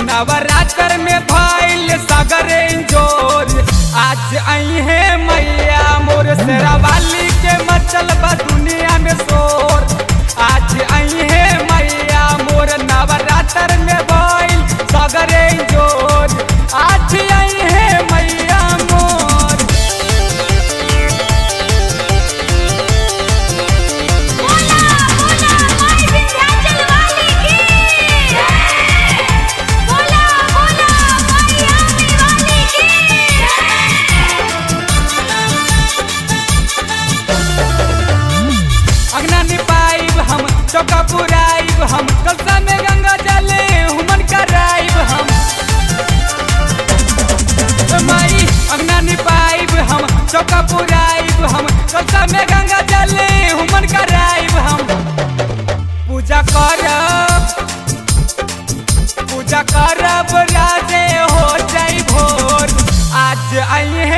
नवरात्र में भइल सगरे जोर आज आई है मैया मोर शेरावाली के मचल बा दुनिया में शोर आज आई है मैया मोर नवरात्र में भइल सगरे जोर आज आई है मैया मोर बोला बोला माई विंध्याचल वाली की बोला बोला माई आमी वाली की अगना निपाइब हम चौका पुराइब हम कलसा में गंगा जले हुमन कराइब हम माई अगना निपाइब हम चौका पुराइब हम कलसा में गंगा जले हुमन कराइब हम पूजा करब पूजा करब राजे हो जाई भोर आज आई है